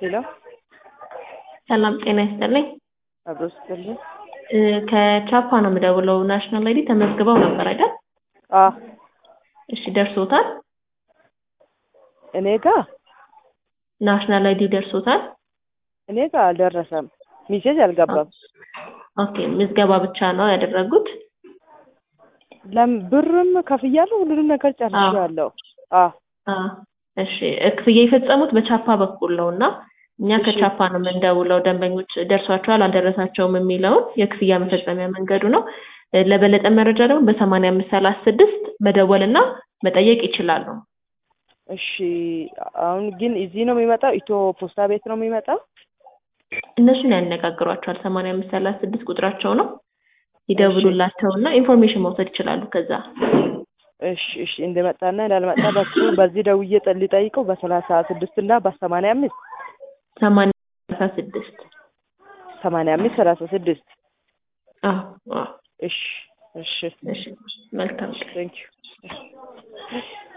ሄሎ ሰላም ጤና ይስጥልኝ። አብሮ ስትልኝ እ ከቻፓ ነው የምደውለው። ናሽናል አይዲ ተመዝግበው ነበር አይደል? አ እሺ ደርሶታል? እኔ ጋ ናሽናል አይዲ ደርሶታል? እኔ ጋ አልደረሰም። ሚሴጅ አልገባም። ኦኬ ምዝገባ ብቻ ነው ያደረጉት? ለም ብርም ከፍያለሁ፣ ሁሉንም ነገር ጨርሻለሁ። አ አ እሺ ክፍያ የፈጸሙት በቻፓ በኩል ነው እና እኛ እሺ። ከቻፓ ነው የምንደውለው ደንበኞች ደርሷቸዋል አልደረሳቸውም የሚለውን የክፍያ መፈጸሚያ መንገዱ ነው። እ ለበለጠ መረጃ ደግሞ በሰማንያ አምስት ሰላሳ ስድስት መደወልና መጠየቅ ይችላሉ። እሺ አሁን ግን እዚህ ነው የሚመጣው? ኢትዮ ፖስታ ቤት ነው የሚመጣው? እነሱን ያነጋግሯቸዋል። ሰማንያ አምስት ሰላሳ ስድስት ቁጥራቸው ነው። ይደውሉላቸውና ኢንፎርሜሽን መውሰድ ይችላሉ ከዛ እሺ እሺ እንደመጣና እንዳልመጣ በሱ በዚህ ደውዬ ጠ- ልጠይቀው በሰላሳ ስድስት እና በሰማንያ አምስት ሰማንያ ሰላሳ ስድስት ሰማንያ አምስት ሰላሳ ስድስት አዎ አዎ እሺ እሺ እሺ መልካም ቀን። ቴንክ ዩ